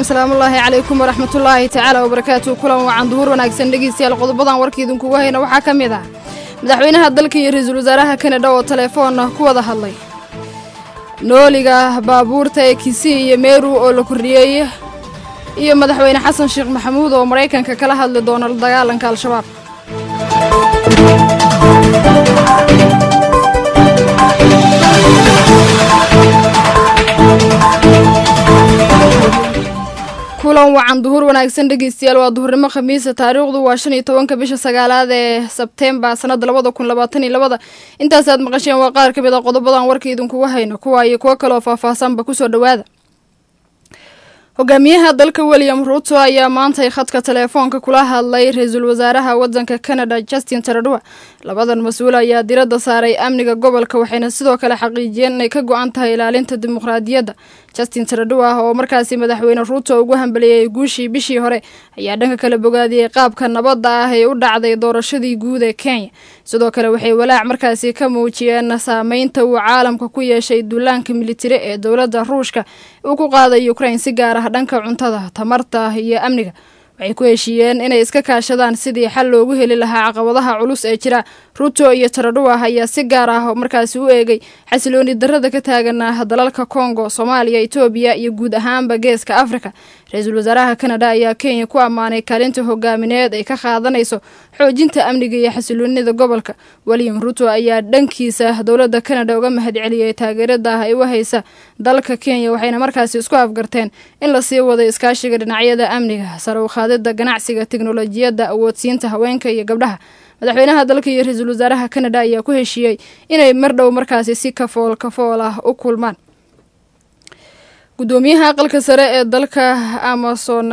salaamullaahi calaykum waraxmatullaahi tacaala wabarakaatu kulan wacan duhur wanaagsan dhegeystayaal qodobadan warka idinkugu hayna waxaa ka mid ah madaxweynaha dalka iyo ra-iisul wasaaraha kanada oo telefoon ku wada hadlay nooliga baabuurta ee kisii iyo meeru oo la kordhiyey iyo madaxweyne xasan sheekh maxamuud oo maraykanka kala hadli doona la dagaalanka al-shabaab kulan wacan duhur wanaagsan dhegeystayaal waa duhurnimo khamiisa taariikhdu waa shan iyo tobanka bisha sagaalaad ee sebteembar sanada labada kun labaatan iyo labada intaasaad maqasheen waa qaar ka mid a qodobadan warka idinkugu hayno kuwa iyo kuwo kaleoo faahfaahsanba kusoo dhowaada hogaamiyaha dalka william ruuto ayaa maantay khadka teleefoonka kula hadlay ra-iisul wasaaraha wadanka canada justin taradua labadan mas-uul ayaa diradda saaray amniga gobolka waxayna sidoo kale xaqiijiyeen inay ka go-an tahay ilaalinta dimuqraadiyadda justin taradua oo markaasi madaxweyne ruuto ugu hambeliyey guushii bishii hore ayaa dhanka kale bogaadiyey qaabka nabadda ah ee u dhacday doorashadii guud ee kenya sidoo kale waxay walaac markaasi ka muujiyeen saameynta uu caalamka ku yeeshay duulaanka militari ee dowladda ruushka uu ku qaaday ukrain si gaar ah dhanka cuntada tamarta iyo amniga waxay ku heshiiyeen inay iska kaashadaan sidii xal loogu heli lahaa caqabadaha culus ee jira ruto iyo taradhuwa ayaa si gaar ah markaasi u eegay xasilooni darada ka taagan dalalka kongo soomaaliya etoobiya iyo guud ahaanba geeska afrika ra-iisul wasaaraha kanada ayaa kenya ku ammaanay kaalinta hogaamineed ay ka qaadanayso xoojinta amniga iyo xasiloonida gobolka william ruto ayaa dhankiisa dowladda kanada uga mahadceliyey taageerada ay u haysa dalka kenya waxayna markaasi isku afgarteen in lasii wado iskaashiga dhinacyada amniga sare u qaadida ganacsiga teknolojiyadda awoodsiinta haweenka iyo gabdhaha madaxweynaha dalka iyo ra-iisul wasaaraha kanada ayaa ku heshiiyey inay mar dhow markaasi si kafool kafool ah u kulmaan gudoomiyaha aqalka sare ee dalka amason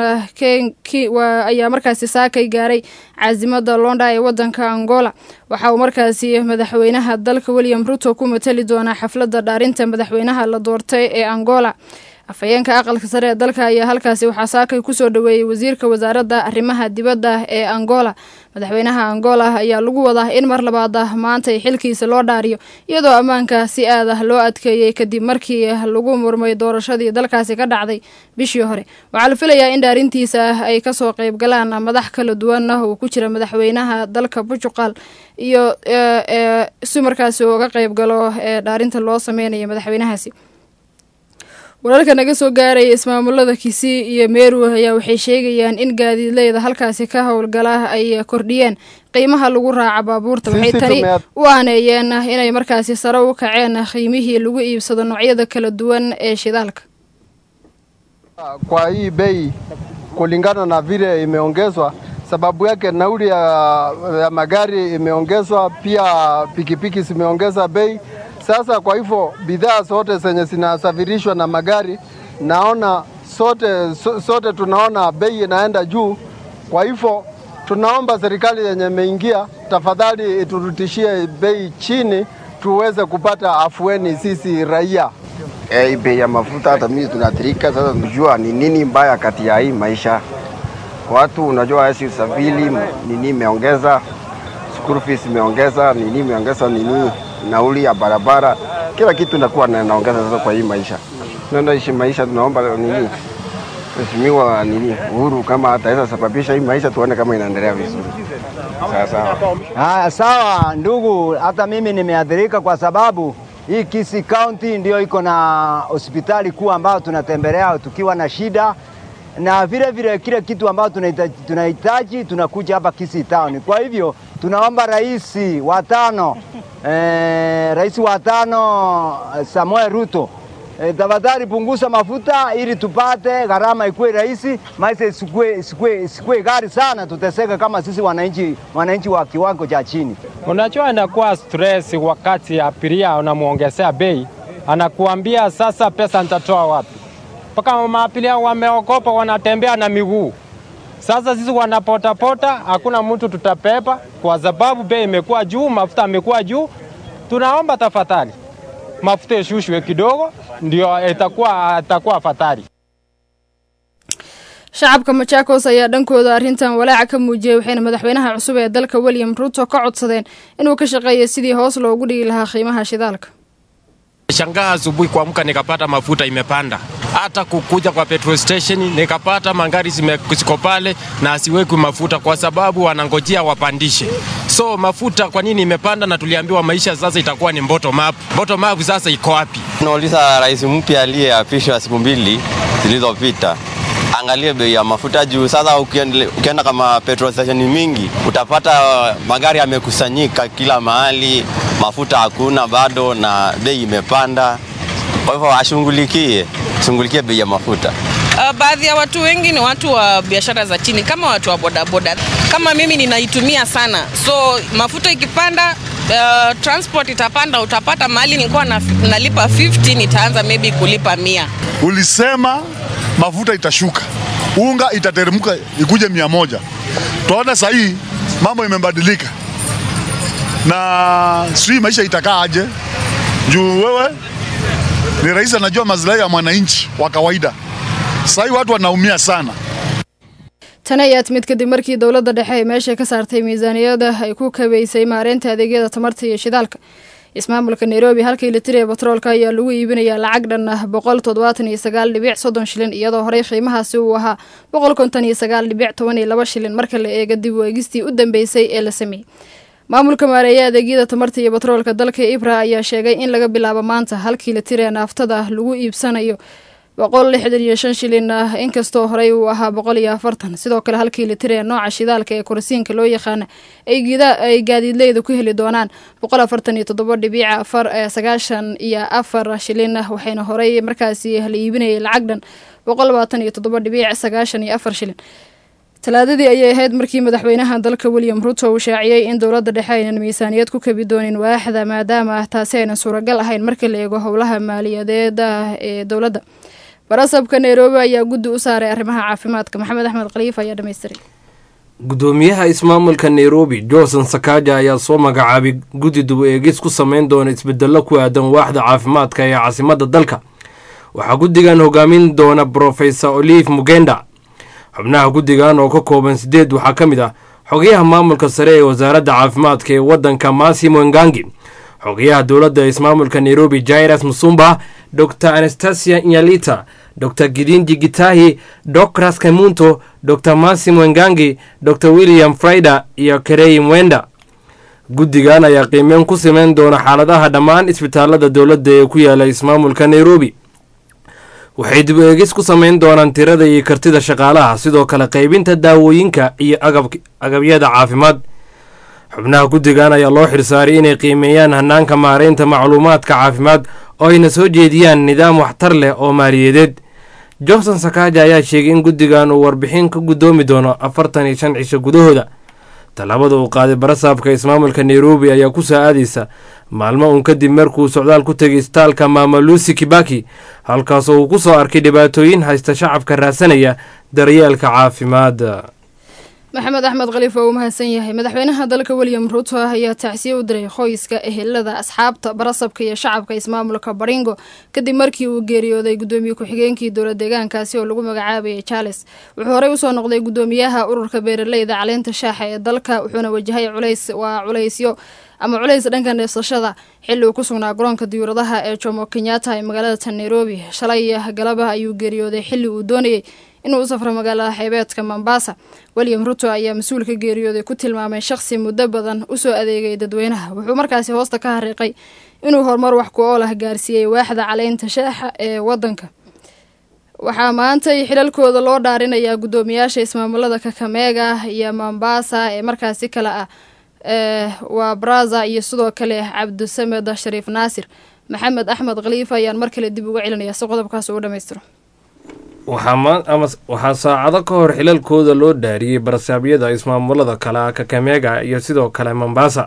ayaa markaasi saakay gaaray caasimada londa ee wadanka angola waxa uu markaasi madaxweynaha dalka william ruto ku matali doonaa xafladda dhaarinta madaxweynaha la doortay ee angola afhayeenka aqalka sare ee dalka ayaa halkaasi waxaa saakay kusoo dhaweeyey wasiirka wasaaradda arrimaha dibadda ee angola madaxweynaha angola ayaa lagu wadaa in mar labaad ah maantay xilkiisa loo dhaariyo iyadoo ammaanka si aad ah loo adkeeyey kadib markii lagu murmay doorashadii dalkaasi ka dhacday bishii hore waxaa la filayaa in dhaarintiisa ay kasoo qeyb galaan madax kala duwan uu ku jira madaxweynaha dalka portugal iyo si markaasi uga qeyb galo ee dhaarinta loo sameynayo madaxweynahaasi wararka naga soo gaaraya ismaamulada kisii iyo meru ayaa waxay sheegayaan in gaadiidleyda halkaasi ka howlgala ay kordhiyeen qiimaha lagu raaca baabuurta waxay tani u aaneeyeen inay markaasi sare u kaceen qiimihii lagu iibsado noocyada kala duwan ee shidaalka kwa hii bei kulingana na vile imeongezwa sababu yake nauli ya, ya magari imeongezwa, pia pikipiki zimeongeza bei. Sasa kwa hivyo bidhaa zote zenye zinasafirishwa na magari naona sote, so, sote tunaona bei inaenda juu. Kwa hivyo tunaomba serikali yenye imeingia, tafadhali iturutishie bei chini tuweze kupata afueni sisi raia. Hey, bei ya mafuta hata mimi tunaathirika sasa. Tunajua ni nini mbaya kati ya hii maisha watu, unajua esi usafiri nini imeongeza, school fees imeongeza, nini imeongeza nini nauli ya barabara, kila kitu inakuwa naongeza sasa kwa hii maisha. Tunaenda ishi maisha, tunaomba nini Mheshimiwa nini Uhuru kama ataweza sababisha hii maisha, tuone kama inaendelea vizuri. Sawa sawa. Haya, sawa ndugu, hata mimi nimeathirika kwa sababu hii Kisii County ndio iko na hospitali kuu ambayo tunatembelea tukiwa na shida na vile vile kile kitu ambayo tunahitaji, tunahitaji tunakuja hapa Kisii Town. Kwa hivyo tunaomba rais wa tano eh, rais wa tano Samuel Ruto eh, tafadhali punguza mafuta ili tupate gharama ikuwe rahisi, maisha isikue, isikue, isikue gari sana, tuteseke kama sisi wananchi wananchi wa kiwango cha chini. Unajua, inakuwa stress wakati abiria unamwongezea bei, anakuambia sasa pesa nitatoa wapi? mpaka maabiria wameogopa, wanatembea na miguu. Sasa sisi wanapotapota, hakuna mtu tutapepa kwa sababu bei imekuwa juu, mafuta amekuwa juu. Tunaomba tafadhali mafuta ishushwe kidogo, ndio itakuwa itakuwa afadhali. shacabka majaakos ayaa dhankooda arrintan walaaca ka muujiyey waxayna madaxweynaha cusub ee dalka william ruto ka codsadeen inuu ka shaqeeyo sidii hoos loogu dhigi lahaa qiimaha shidaalka Shangaa asubuhi kuamka nikapata mafuta imepanda, hata kukuja kwa petrol station nikapata magari ziko pale na asiwekwi mafuta kwa sababu wanangojea wapandishe. So mafuta kwa nini imepanda? Na tuliambiwa maisha sasa itakuwa ni bottom up. Bottom up sasa iko wapi? Tunauliza rais mpya aliyeapishwa siku mbili zilizopita angalie bei ya mafuta juu. Sasa ukienda, ukienda kama petrol station mingi utapata magari yamekusanyika kila mahali, mafuta hakuna bado na bei imepanda. Kwa hivyo ashughulikie shughulikie bei ya mafuta. Uh, baadhi ya watu wengi ni watu wa biashara za chini kama watu wa bodaboda. Kama mimi ninaitumia sana, so mafuta ikipanda uh, transport itapanda. Utapata mahali nilikuwa na, nalipa 50 nitaanza maybe kulipa mia. Ulisema mafuta itashuka, unga itateremka ikuje mia moja. Tunaona sasa hii mambo imebadilika, na sijui maisha itakaa aje juu wewe ni rais anajua maslahi ya mwananchi wa kawaida. Sasa hii watu wanaumia sana. tani ayaa timid kadib markii dowladda dhexe ay meesha ka saartay miisaaniyada ay ku kabeysay maareynta adeegyada tamarta iyo shidaalka ismaamulka nairobi halkii litir ee batroolka ayaa lagu iibinayaa lacag dhan ah boqol toddobaatan iyo sagaal dhibic soddon shilin iyadoo horey qiimahaasi uu ahaa boqol konton iyo sagaal dhibic toban iyo laba shilin marka la eega dib u eegistii u dambeysay ee la sameeyey maamulka maareeya adeegyada tamarta iyo batroolka dalka ibra ayaa sheegay in laga bilaabo maanta halkii litir ee naaftada lagu iibsanayo boqol lixdan iyo shan shilin ah inkastoo horey uu ahaa boqol iyo afartan sidoo kale halkii litir ee nooca shidaalka ee kurasiinka loo yaqaana ay gaadiidleyda ku heli doonaan boqol afartan iyo toddoba dhibiic afar sagaashan iyo afar shilin ah waxayna horey markaasi la iibinayay lacag dhan boqol labaatan iyo toddoba dhibiic sagaashan iyo afar shilin talaadadii ayay ahayd markii madaxweynaha dalka william ruto uu shaaciyey in dowladda dhexe aynan miisaaniyad ku kabi doonin waaxda maadaama taasi aynan suuragal ahayn marka la eego howlaha maaliyadeeda ee dowladda barasabka nairobi ayaa guddi u saaray arrimaha caafimaadka maxamed axmed khaliif ayaa dhamaystiray gudoomiyaha ismaamulka nairobi johnson sakaja ayaa soo magacaabay guddi dub eegis ku sameyn doona isbedello ku aadan waaxda caafimaadka ee caasimadda dalka waxaa guddigan hogaamin doona brofesor olive mugenda xubnaha guddigan oo ka kooban sideed waxaa ka mid ah xogayaha maamulka sare ee wasaaradda caafimaadka ee waddanka massimo ngangi xogayaha dowladda ismaamulka nairobi jairas musumba dor anastasia nyalita dor gidinji gitahi docras kamunto dor massimo ngangi dor william fraider iyo kerey mwenda guddigan ayaa qiimeyn ku sameyn doona xaaladaha dhammaan isbitaalada dowladda ee ku yaala ismaamulka nairobi waxay dib eegis ku sameyn doonaan tirada iyo kartida shaqaalaha sidoo kale qaybinta daawooyinka iyo agabyada caafimaad xubnaha guddigan ayaa loo xirsaaray inay qiimeeyaan hanaanka maareynta macluumaadka caafimaad oo ayna soo jeediyaan nidaam waxtar leh oo maaliyadeed johnson sakaaja ayaa sheegay in guddigan uu warbixin ka guddoomi doono afartan iyo shan cisho gudahooda tallaabada uu qaaday barasaabka ismaamulka nairobi ayaa ku soo aadaysa maalmo uun kadib markuu socdaal ku tegay istaalka maama lucy kibaki halkaasoo uu ku soo arkay dhibaatooyin haysta shacabka raadsanaya daryeelka caafimaad maxamed axmed khaliif waa uu mahadsan yahay madaxweynaha dalka william ruto ayaa tacsiye u diray qoyska ehelada asxaabta barasabka iyo shacabka ismaamulka baringo kadib markii uu geeriyooday gudoomiye ku-xigeenkii dowla deegaankaasi oo lagu magacaabayay charles wuxuu horey usoo noqday gudoomiyaha ururka beeraleyda caleynta shaaxa ee dalka wuxuuna wajahay culays waa culaysyo ama culays dhanka neefsashada xilli uu ku sugnaa garoonka diyuuradaha ee jomo kenyatta ee magaalada tan nairobi shalay galaba ayuu geeriyooday xilli uu doonayay inuu u safro magaalada xeebeedka mombasa william ruto ayaa mas-uul ka geeriyooday ku tilmaamay shaqsi muddo badan usoo adeegay dadweynaha wuxuu markaasi hoosta ka hariiqay inuu horumar wax ku ool ah gaarsiiyey waaxda caleynta shaaxa ee wadanka waxaa maantay xilalkooda loo dhaarinayaa guddoomiyaasha ismaamulada kakameega iyo mombasa ee markaasi kale ah waa braza iyo sidoo kale cabdisamed shariif naasir maxamed axmed khaliif ayaan mar kale dib uga celinaya si qodobkaas uu dhamaystiro waxaa saacado ka hor xilalkooda loo dhaariyey barasaabyada ismaamulada kale kakameega iyo sidoo kale mombasa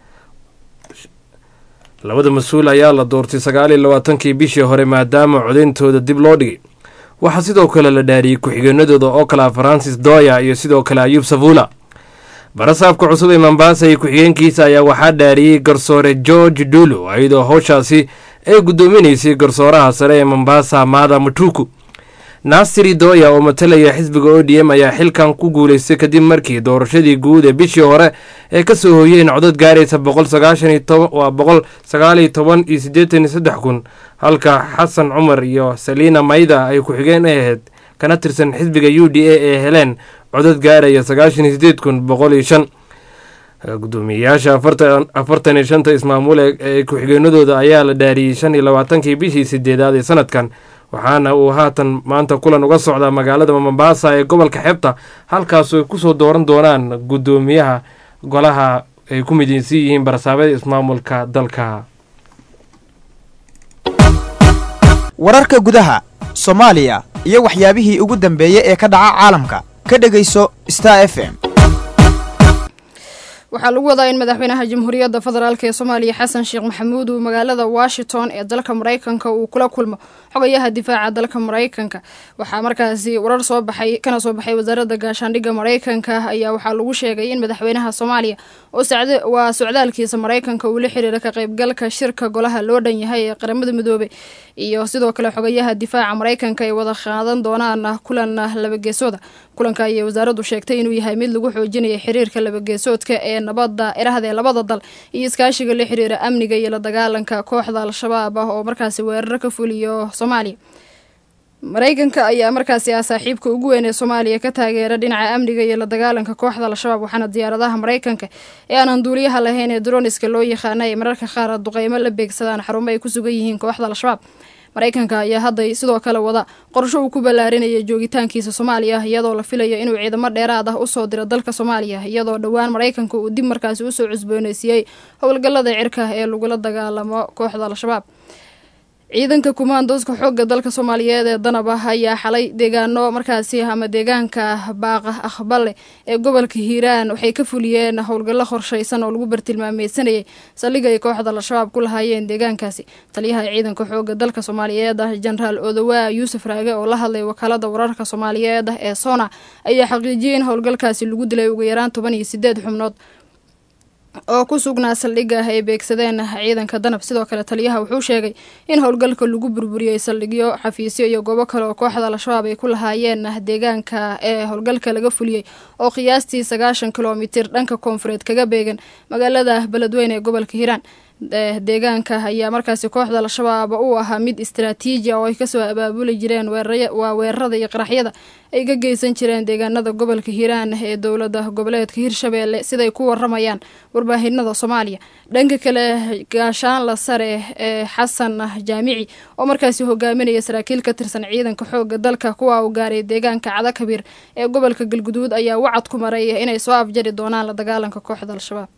labada mas-uul ayaa la doortay sagaal iyo labaatankii bishii hore maadaama codeyntooda dib loo dhigay waxaa sidoo kale la dhaariyey ku-xigeenadooda oo kala francis doya iyo sidoo kale ayuub savula barasaabka cusub ee mombasa iyo ku-xigeenkiisa ayaa waxaa dhaariyey garsoore george dulo iyadoo howshaasi ay guddoominaysay garsooraha sare ee mombasa maada matuku naasiri dooya oo matalaya xisbiga o d m ayaa xilkan ku guulaystay kadib markii doorashadii guud ee bishii hore ee kasoo hooyeen codad gaaraysa waa boqol sagaaliyo toban iyo siddeetan iyo saddex kun halka xasan cumar iyo saliina mayda ay ku-xigeen ahayd kana tirsan xisbiga u d a ee heleen codad gaaraya sagaashan iyo sideed kun boqol iyo shan gudoomiyeyaasha afartan iyo shanta ismaamule ee ku-xigeenadooda ayaa la dhaariyey shan iyo labaatankii bishii sideedaad ee sanadkan waxaana uu haatan maanta kulan uga socdaa magaalada mombasa ee gobolka xeebta halkaasu ay kusoo dooran doonaan gudoomiyaha golaha ay ku mideysan yihiin barasaabada ismaamulka dalka wararka gudaha soomaaliya iyo waxyaabihii ugu dambeeyey ee ka dhaca caalamka ka dhegayso star f m waxaa lagu wadaa in madaxweynaha jamhuuriyadda federaalk ee soomaaliya xasan sheekh maxamuud uu magaalada washington ee dalka mareykanka uu kula kulmo xogayaha difaaca dalka mareykanka waxaa markaasi warar soo baxay kana soo baxay wasaaradda gaashaandhigga mareykanka ayaa waxaa lagu sheegay in madaxweynaha soomaaliya oo waa socdaalkiisa mareykanka uu la xiriira ka qaybgalka shirka golaha loo dhan yahay ee qaramada midoobay iyo sidoo kale xogayaha difaaca mareykanka ay wada qaadan doonaan kulan labageesooda kulanka ayay wasaaraddu sheegtay inuu yahay mid lagu xoojinaya xiriirka labageesoodka ee nabada erahda ee labada dal iyo iskaashiga la xiriira amniga iyo la dagaalanka kooxda al-shabaab ah oo markaasi weeraro ka fuliyo soomaaliya mareykanka ayaa markaasi ah saaxiibka ugu weyn ee soomaaliya ka taageera dhinaca amniga iyo la dagaalanka kooxda al-shabaab waxaana diyaaradaha mareykanka ee aanan duuliyaha lahayn ee droniska loo yaqaana ay mararka qaar duqeymo la beegsadaan xarumo ay ku sugan yihiin kooxda al-shabaab mareykanka ayaa hadda sidoo kale wada qorsho uu ku ballaarinaya joogitaankiisa soomaaliya iyadoo la filayo inuu ciidamo dheeraad ah usoo diro dalka soomaaliya iyadoo dhowaan mareykanka uu dib markaasi usoo cusbooneysiiyey howlgallada cirka ee lagula dagaalamo kooxda al-shabaab ciidanka kumaandooska xoogga dalka soomaaliyeed ee danab ah ayaa xalay deegaano markaasi ama deegaanka baaqa aqbale ee gobolka hiiraan waxay ka fuliyeen howlgallo qorshaysan oo lagu bartilmaameysanayay saldhiga ay kooxda al-shabaab ku lahaayeen deegaankaasi taliyaha ciidanka xoogga dalka soomaaliyeed ah jenaraal odowaa yuusuf raage oo la hadlay wakaalada wararka soomaaliyeed ee sona ayaa xaqiijiyay in howlgalkaasi lagu dilay ugu yaraan toban iyo sideed xubnood oo ku sugnaa saldhigga ay beegsadeen ciidanka danab sidoo kale taliyaha wuxuu sheegay in howlgalka lagu burburiyey saldhigyo xafiisyo iyo goobo kale oo kooxda al-shabaab ay ku lahaayeen deegaanka ee howlgalka laga fuliyey oo qiyaastii sagaashan kilomitir dhanka koonfureed kaga beegan magaalada beledweyne ee gobolka hiiraan deegaanka ayaa markaasi kooxda al-shabaab u ahaa mid istaraatiiji ah oo ay kasoo abaabuli jireen waa weerarada iyo qaraxyada ay ka geysan jireen deegaanada gobolka hiiraan ee dowlada goboleedka hirshabeelle siday ku waramayaan warbaahinada soomaaliya dhanka kale gaashaanla sare ee xasan jaamici oo markaasi hogaaminaya saraakiil ka tirsan ciidanka xooga dalka kuwa uu gaaray deegaanka cadakabiir ee gobolka galguduud ayaa wacad ku maray inay soo afjari doonaan la dagaalanka kooxda al-shabaab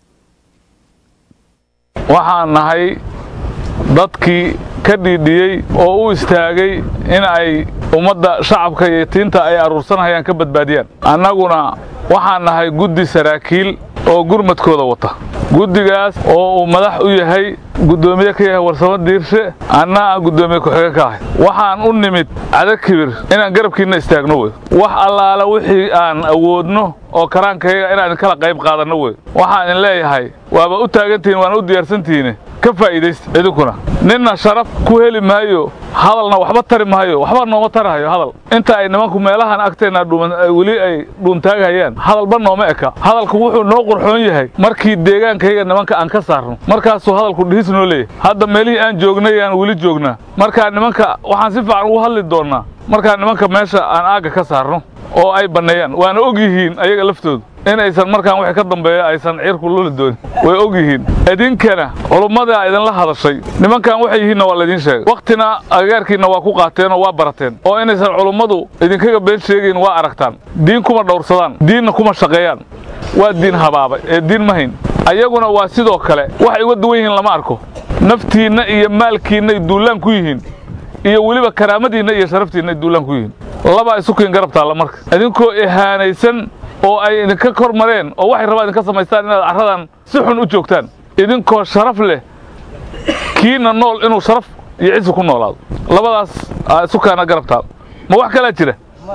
waxaan nahay dadkii ka dhiidhiyey oo u istaagay in ay ummadda shacabka iyo tiinta ay aruursanhayaan ka badbaadiyaan annaguna waxaan nahay guddi saraakiil oo gurmadkooda wata guddigaas oo uu madax u yahay guddoomiye ka yahay warsamo diirshe anna aan guddoomiye ku-xigeen ka ahay waxaan u nimid cadakibir inaan garabkiinna istaagno wey wax allaala wixii aan awoodno oo karaankayaga inaan idinkala qayb qaadanno wey waxaan idin leeyahay waaba u taagantihiin waana u diyaarsantihiine ka faa'iidaysta idinkuna ninna sharaf ku heli maayo hadalna waxba tari maayo waxba nooma tarahayo hadal inta ay nimanku meelahan agteenna weli ay dhuuntaaghayaan hadalba nooma eka hadalku wuxuu noo qurxoon yahay markii deegaankayaga nimanka aan ka saarno markaasuu hadalku dhihis noo leeyahay hadda meelihii aan joognay aan weli joognaa markaa nimanka waxaan si fiican ugu hadli doonnaa markaa nimanka meesha aan aagga ka saarno oo ay banneeyaan waana og yihiin ayaga laftoodu inaysan markaan wixii ka dambeeya aysan ciirku luli doonin way og yihiin idinkana culummadaa idinla hadashay nimankan waxay yihiinna waa laydiin sheegay wakhtina agagaarkiinna waa ku qaateen oo waa barateen oo inaysan culummadu idinkaga been sheegayn waa aragtaan diin kuma dhowrsadaan diinna kuma shaqeeyaan waa diin habaabay ee diin ma hayn ayaguna waa sidoo kale waxay uga duwan yihiin lama arko naftiinna iyo maalkiinnay duullaan ku yihiin iyo weliba karaamadiinna iyo sharaftiinna ay duullaan ku yihiin labaa isu kiin garab taalla marka idinkoo ihaanaysan oo ay idinka kor mareen oo waxay rabaan idinka samaystaan inaad carradan si xun u joogtaan idinkoo sharaf leh kiina nool inuu sharaf iyo cisi ku noolaado labadaas aa isu kaana garab taal ma wax kalaa jira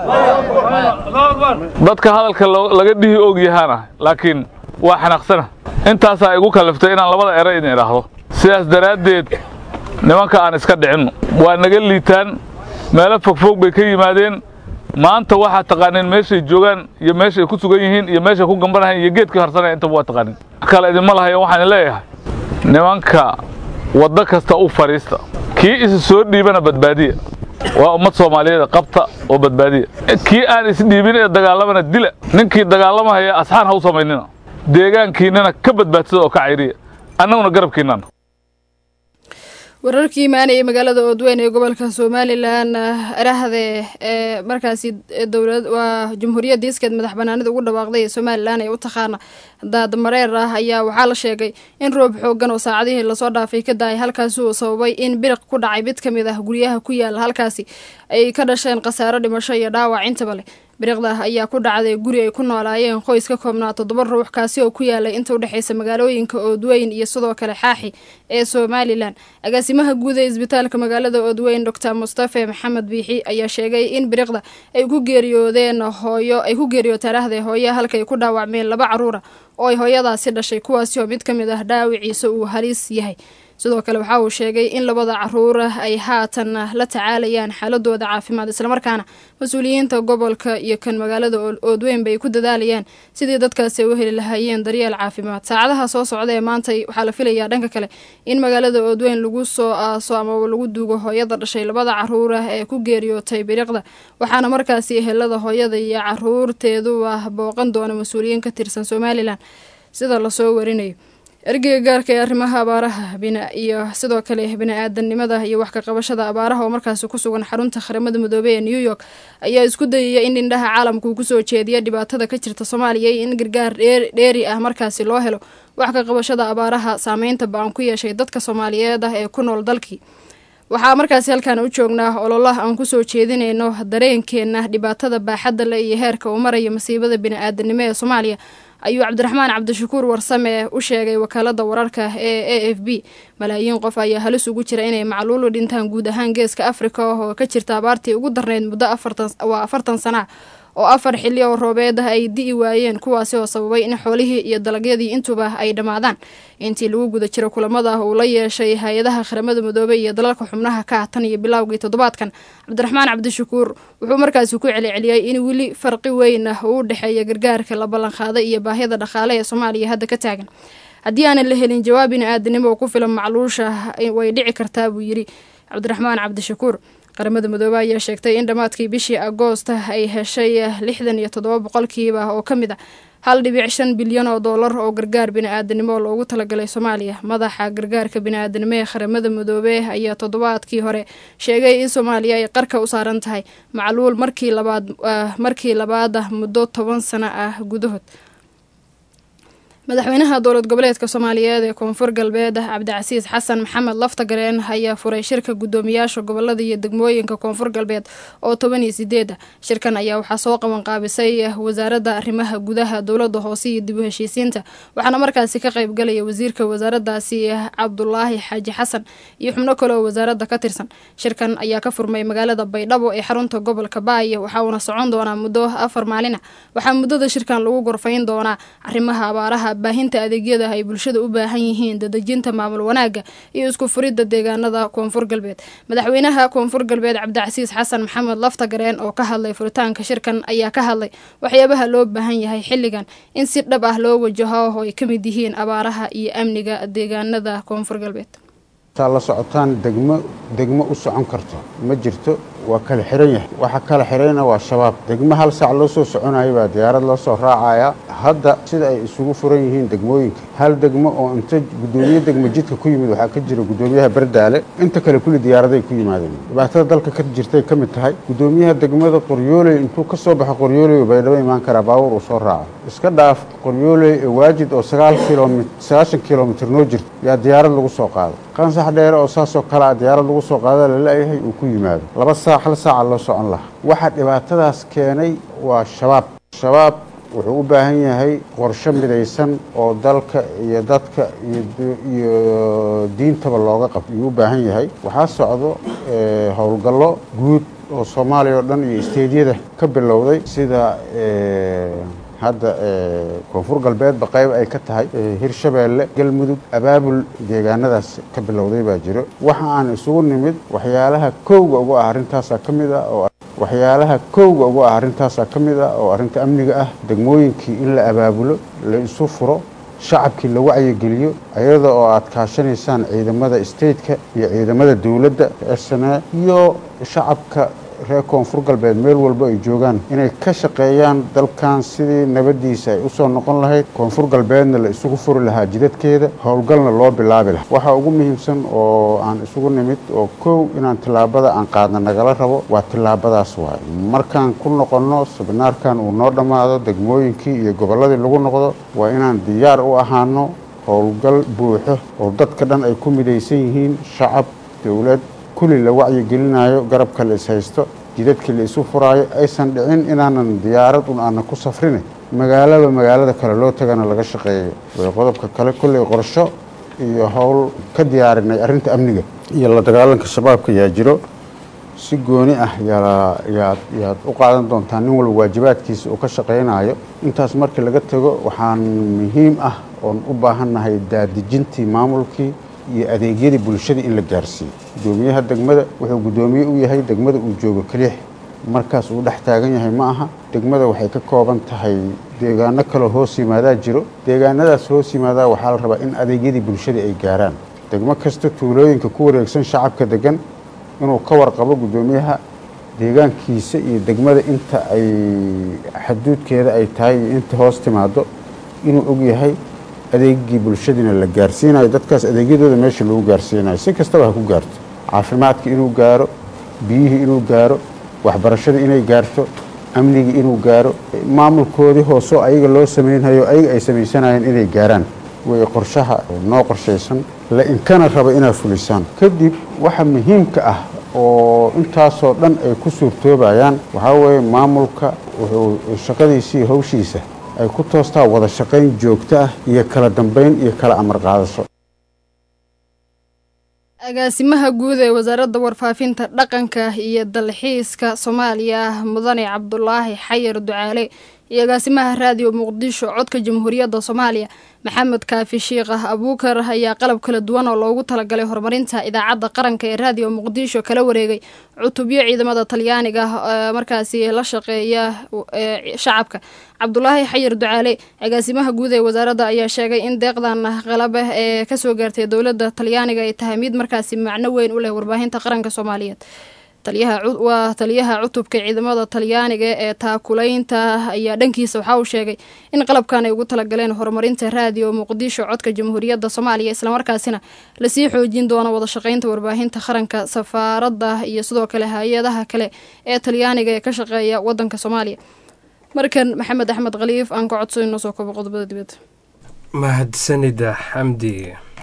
dadka hadalka laga dhihi og yahaana laakiin waa xanaaqsana intaasaa igu kalliftay inaan labada eray idin idhaahdo sidaas daraaddeed nimanka aan iska dhicinno waa naga liitaan meelo fogfog bay ka yimaadeen maanta waxaa taqaaneen meeshay joogaan iyo meeshay ku sugan yihiin iyo meeshay ku gambanahayn iyo geedkii harsanaya intaba waa taqaanin wax kale idinma lahayo waxaan leeyahay nimanka waddo kasta u fadhiista kii isi soo dhiibana badbaadiya waa ummad soomaaliyeed qabta oo badbaadiya kii aan isdhiibin ee dagaalamana dila ninkii dagaalamahaya asxaan ha u samaynina deegaankiinnana ka badbaadsada oo ka cayriya annaguna garabkiinnan wararkii imaanayay magaalada oodweyn ee gobolka somalilan arahde ee markaasi dowlad waa jamhuuriyadda iskeed madax banaanida ugu dhawaaqday ee somalilan ee u taqaana daadmareer ah ayaa waxaa la sheegay in roob xoogan oo saacadihii lasoo dhaafay ka daayay halkaasi uu sababay in biriq ku dhacay mid ka mid ah guryaha ku yaala halkaasi ay ka dhasheen khasaaro dhimasho iyo dhaawac intaba leh biriqda ayaa ku dhacday guri ay ku noolaayeen qoys ka koobnaa toddoba ruux kaasi oo ku yaalay inta udhexaysa magaalooyinka oodweyn iyo sidoo kale xaaxi ee somalilan agaasimaha guud ee isbitaalka magaalada oodweyn doctor mustafe maxamed biixi ayaa sheegay in biriqda ay ku geeriyoodeen hooyo ay ku geeriyooteen ahday hooyo halkay ku dhaawacmeen laba caruura oo ay hooyadaasi dhashay kuwaasi oo mid ka mid ah dhaawiciisa uu halis yahay sidoo kale waxa uu sheegay in labada caruura ay haatan la tacaalayaan xaaladooda caafimaad islamarkaana mas-uuliyiinta gobolka iyo kan magaalada oodweynba ay ku dadaalayaan sidii dadkaasi ay u heli lahaayeen daryeel caafimaad saacadaha soo socda ee maanta waxaa la filayaa dhanka kale in magaalada oodweyn lagu soo aaso amaba lagu duugo hooyada dhashay labada caruura ee ku geeriyootay biriqda waxaana markaasi ehelada hooyada iyo caruurteeduba booqan doona mas-uuliyiin ka tirsan somalilan sida lasoo warinayo ergeyga gaarka ee arrimaha abaaraha iyo sidoo kale bini-aadanimada iyo wax ka qabashada abaaraha oo markaasi ku sugan xarunta qaramada midoobey ee new york ayaa isku dayaya in indhaha caalamka uu kusoo jeediya dhibaatada ka jirta soomaaliya iyo in gargaar dheeri ah markaasi loo helo wax ka qabashada abaaraha saameynta ba-an ku yeeshay dadka soomaaliyeed ah ee ku nool dalkii waxaa markaasi halkaan u joognaa ololaha aan kusoo jeedinayno dareenkeena dhibaatada baaxadda le iyo heerka uu maraya masiibada bini-aadanimo ee soomaaliya ayuu cabdiraxmaan cabdishakuur warsame u sheegay wakaalada wararka ee a f b malaayiin qof ayaa halis ugu jira inay macluulu dhintaan guud ahaan geeska afrika oo ka jirta abaartii ugu darneyd muddo waa afartan sana oo afar xilli oo roobeed ah ay di'i waayeen kuwaasi oo sababay in xoolihii iyo dalagyadii intuba ay dhammaadaan intii lagu guda jiro kulamada uu la yeeshay hay-adaha qaramada midoobey iyo dalalka xubnaha ka ah tan iyo bilowgii toddobaadkan cabdiraxmaan cabdishakuur wuxuu markaasi ku celceliyey in weli farqi weyn ah uu u dhexeeya gargaarka la ballanqaaday iyo baahida dhaqaale ee soomaaliya hadda ka taagan haddii aanan la helin jawaab bini-aadanimo oo ku filan macluusha way dhici kartaa buu yidhi cabdiraxmaan cabdishakuur qaramada midoobe ayaa sheegtay in dhammaadkii bishii agoosta ay heshay lixdan iyo toddoba boqolkiiba oo ka mid a hal dhibic shan bilyan oo doolar oo gargaar bini-aadanimo loogu talagalay soomaaliya madaxa gargaarka bini-aadanimo ee qaramada midoobe ayaa toddobaadkii hore sheegay in soomaaliya ay qarka u saaran tahay macluul markii labaad markii labaad ah muddo toban sano ah gudahood madaxweynaha dowlad goboleedka soomaaliyeed ee koonfur galbeed cabdicasiis xasan maxamed laftagareen ayaa furay shirka guddoomiyaasha gobolada iyo degmooyinka koonfur galbeed oo toban iyo sideed ah shirkan ayaa waxaa soo qabanqaabisay wasaaradda arrimaha gudaha dowlada hoose iyo dib u heshiisiinta waxaana markaasi ka qaybgalaya wasiirka wasaaradaasi cabdulaahi xaaji xasan iyo xubno kale oo wasaaradda ka tirsan shirkan ayaa ka furmay magaalada baydhabo ee xarunta gobolka baaya waxauna socon doonaa muddo afar maalina waxaa muddada shirkan lagu gorfayn doonaa arrimaha abaaraha baahinta adeegyada ay bulshada u baahan yihiin dadejinta maamul wanaagga iyo isku furidda deegaanada koonfur galbeed madaxweynaha koonfur galbeed cabdicasiis xasan maxamed laftagareen oo ka hadlay furitaanka shirkan ayaa ka hadlay waxyaabaha loo baahan yahay xilligan in si dhab ah loo wajaho oo ay ka mid yihiin abaaraha iyo amniga deegaanada koonfur galbeed taa la socotaan degmo degmo u socon karto ma jirto waa kala xiran yahay waxa kala xirayna waa shabaab degmo hal saac loo soo soconayo baa diyaarad loo soo raacaya hadda sida ay isugu furan yihiin degmooyinka hal degmo oo inta guddoomiye degmo jidka ku yimid waxaa ka jira guddoomiyaha bardaale inta kale kulli diyaaraday ku yimaadeen dhibaatada dalka ka jirtay ka mid tahay guddoomiyaha degmada qoryooley intuu ka soo baxo qoryooley oo baydhabo imaan karaa baawur uu soo raaco iska dhaaf qoryooley ee waajid oo sagaal kilomit sagaashan kilomitir noo jirto yaa diyaarad lagu soo qaado qansax dheere oo saasoo kale a diyaarad lagu soo qaado lala-yahay uu ku yimaado laba saac hal saaca loo socon lahaa waxa dhibaatadaas keenay waa shabaab shabaab wuxuu u baahan yahay qorsho midaysan oo dalka iyo dadka iyo diintaba looga qab ayuu u baahan yahay waxaa socdo howlgallo guud oo soomaaliya oo dhan iyo isteedyada ka bilowday sida hadda koonfur galbeedba qayb ay ka tahay hirshabeelle galmudug abaabul deegaanadaas ka bilowday baa jiro waxa aan isugu nimid waxyaalaha kowga ugu ah arrintaasaa ka mid ah oo waxyaalaha kowga ugu ah arrintaasaa ka mid ah oo arrinta amniga ah degmooyinkii in la abaabulo la isu furo shacabkii la wacyigeliyo iyada oo aad kaashanaysaan ciidamada stateka iyo ciidamada dowladda sna iyo shacabka reer koonfur galbeed meel walba ay joogaan inay ka shaqeeyaan dalkan sidii nabaddiisa ay usoo noqon lahayd koonfur galbeedna la isugu furi lahaa jidadkeeda howlgalna loo bilaabi lahaa waxaa ugu muhiimsan oo aan isugu nimid oo kow inaan tillaabada aan qaadna nagala rabo waa tillaabadaas waay markaan ku noqonno sabinaarkan uu noo dhammaado degmooyinkii iyo gobolladii lagu noqdo waa inaan diyaar u ahaano howlgal buuxo oo dadka dhan ay ku midaysan yihiin shacab dowlad kulli la wacyigelinayo garabka la ishaysto jidadkii la isu furaayo aysan dhicin inaanan diyaarad un aanan ku safrine magaalaba magaalada kale loo tagana laga shaqeeyo way qodobka kale kolley qorsho iyo howl ka diyaarinay arrinta amniga iyo la dagaalanka shabaabka yaa jiro si gooni ah yaad yaad u qaadan doontaa nin walba waajibaadkiisa uu ka shaqaynayo intaas markii laga tago waxaan muhiim ah oon u baahannahay daadejintii maamulkii iyo adeegyadii bulshada in la gaarsiiyo guddoomiyaha degmada wuxuu guddoomiye u yahay degmada uu joogo keliix markaas uu dhex taagan yahay ma aha degmada waxay ka kooban tahay deegaano kaloo hoos yimaadaa jiro deegaanadaas hoos yimaadaa waxaa la rabaa in adeegyadii bulshada ay gaaraan degmo kasta tuulooyinka ku wareegsan shacabka degan inuu ka warqabo guddoomiyaha deegaankiisa iyo degmada inta ay xaduudkeeda ay tahay iyo inta hoos timaado inuu og yahay adeegii bulshadiina la gaarsiinayo dadkaas adeegyadooda meesha lagu gaarsiinayo si kastaba ha ku gaarto caafimaadka inuu gaaro biyihii inuu gaaro waxbarashada inay gaarto amnigii inuu gaaro maamulkoodii hoosoo ayaga loo samaynhayo ayaga ay samaysanayeen inay gaaraan way qorshaha noo qorshaysan la inkana raba inaad fulisaan kadib waxa muhiimka ah oo intaasoo dhan ay ku suurtoobayaan waxaa weeye maamulka wuxuu shaqadiisii hawshiisa ay ku toostaa wada shaqayn joogto ah iyo kala dambayn iyo kala amar qaadasho agaasimaha guud ee wasaaradda warfaafinta dhaqanka iyo dalxiiska soomaaliya mudane cabdulaahi xayar ducaale iyo agaasimaha raadiyo muqdisho codka jamhuuriyadda soomaaliya maxamed kaafi shiikhah abuukar ayaa qalab kala duwan oo loogu talagalay horumarinta idaacadda qaranka ee raadiyo muqdisho kala wareegay cutubyo ciidamada talyaaniga markaasi la shaqeeya shacabka cabdulaahi xayir ducaale agaasimaha guud ee wasaaradda ayaa sheegay in deeqdan qalab ee kasoo gaartay dowladda talyaaniga ay tahay mid markaasi macno weyn u leh warbaahinta qaranka soomaaliyeed waa taliyaha cutubka ciidamada talyaaniga ee taakulaynta ayaa dhankiisa waxa uu sheegay in qalabkan ay ugu talagaleen horumarinta raadiyo muqdisho codka jamhuuriyadda soomaaliya islamarkaasina lasii xoojin doono wadashaqeynta warbaahinta qaranka safaaradda iyo sidoo kale hay-adaha kale ee talyaaniga ee ka shaqeeya wadanka soomaaliya markan maxamed axmed khaliif aan ka codso inoo soo kobo qodobada dibadda mahadsanida xamdi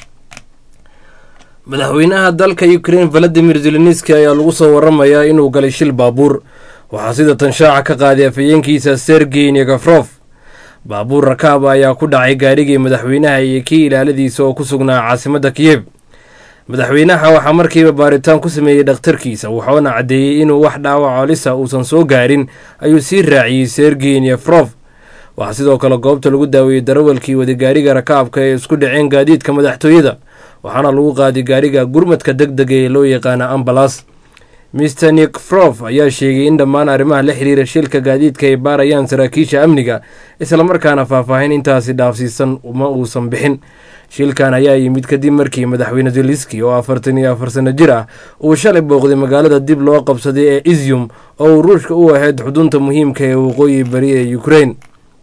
madaxweynaha dalka ukrain valadimir zelenski ayaa lagu soo waramayaa inuu galay shil baabuur waxaa sida tan shaaca ka qaaday afhayeenkiisa sergey negafrof baabuur rakaaba ayaa ku dhacay gaarigii madaxweynaha iyo kii ilaaladiisa oo ku sugnaa caasimadda kiyeb madaxweynaha waxaa markiiba baaritaan ku sameeyey dhakhtarkiisa wuxuuna caddeeyey inuu wax dhaawac colisa uusan soo gaarin ayuu sii raaciyey sergey negafrof waxaa sidoo kale goobta lagu daaweeyey darawalkii wadagaariga rakaabka ee isku dhaceen gaadiidka madaxtooyada waxaana lagu qaaday gaariga gurmadka deg dega ee loo yaqaana ambalas mister nikfrof ayaa sheegay in dhammaan arrimaha la xiriira shilka gaadiidka ay baarayaan saraakiisha amniga islamarkaana faahfaahin intaasi dhaafsiisan ma uusan bixin shilkan ayaa yimid kadib markii madaxweyne zelenski oo afartan iyo afar sano jir ah uu shalay booqday magaalada dib loo qabsaday ee izyum oo uu ruushka u ahayd xudunta muhiimka ee waqooyi bari ee ukrain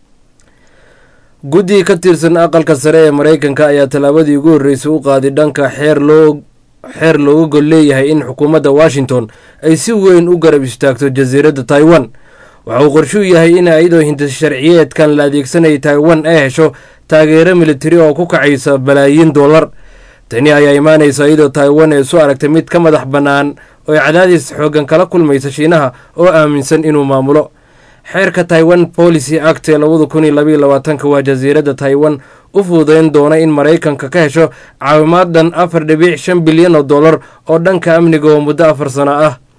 guddi ka tirsan aqalka sare ee maraykanka ayaa tallaabadii ugu horreysay u qaaday dhanka xeer loo xeer looga gol leeyahay in xukuumadda washington ay si weyn u garab istaagto jasiiradda taiwan waxa uu qorshuu yahay in iyadoo hintas sharciyeedkan la adeegsanaya taiwan ay hesho taageero militari oo ku kacaysa balaayiin dollar tani ayaa imaanaysa iyadoo taiwan ay isu aragtay mid ka madax bannaan oo ay cadaadis xooggan kala kulmaysa shiinaha oo aaminsan inuu maamulo xeerka taiwan policy act ee labada kun iyo labaiyo labaatanka waa jasiiradda taiwan u fududeyn doona in maraykanka ka hesho caawimaad dhan afar dhibic shan bilyan oo dollar oo dhanka amniga oo muddo afar sano ah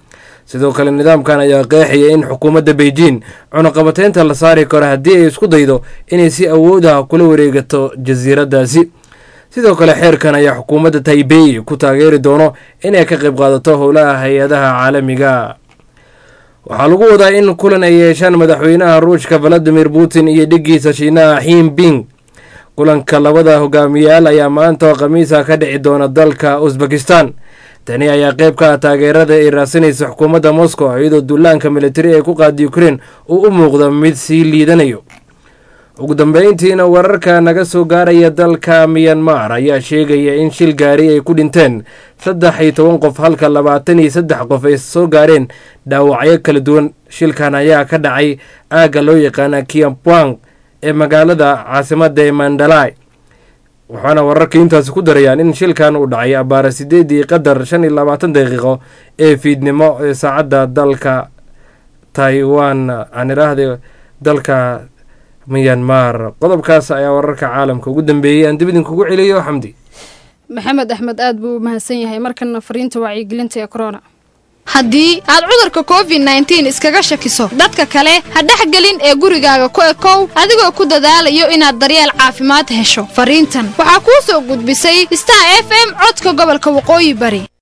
sidoo kale nidaamkan ayaa qeexaya in xukuumadda beijing cunuqabateynta la saari karo haddii ay isku daydo inay si awoodaha kula wareegato jasiiraddaasi sidoo kale xeerkan ayaa xukuumadda taibey ku taageeri doono inay ka qayb qaadato howlaha hay-adaha caalamiga waxaa lagu wadaa in kulan ay yeeshaan madaxweynaha ruushka valadimir putin iyo dhigiisa shiinaha xiinbing kulanka labada hogaamiyaal ayaa maanta oo khamiisa ka dhici doona dalka usbekistan tani ayaa qayb ka ah taageerada ay raadsanaysa xukuumadda moscow iyadoo duulaanka militari ee ku qaada ukrein uu u muuqdo mid sii liidanayo ugu dambeyntiina wararka naga soo gaaraya dalka miyanmar ayaa sheegaya in shil gaari ay ku dhinteen saddex iyo toban qof halka labaatan iyo saddex qof ay soo gaareen dhaawacyo kala duwan shilkan ayaa ka dhacay aagga loo yaqaana kiampwang ee magaalada caasimadda ee mandalay waxaana wararka intaasi ku darayaan in shilkan uu dhacay abaara sideedii qadar shan iyo labaatan daqiiqo ee fiidnimo ee saacadda dalka taiwan aan idhaahda dalka miyanmar qodobkaas ayaa wararka caalamka ugu dambeeyey aan dib idinkugu celiyo xamdi maxamed axmed aad buu u mahadsan yahay markana fariinta wacyigelinta ee corona haddii aad cudurka covid nneteen iskaga shakiso dadka kale ha dhexgelin ee gurigaaga ku ekow adigoo ku dadaalayo inaad daryeel caafimaad hesho fariintan waxaa kuu soo gudbisay star f m codka gobolka waqooyi bari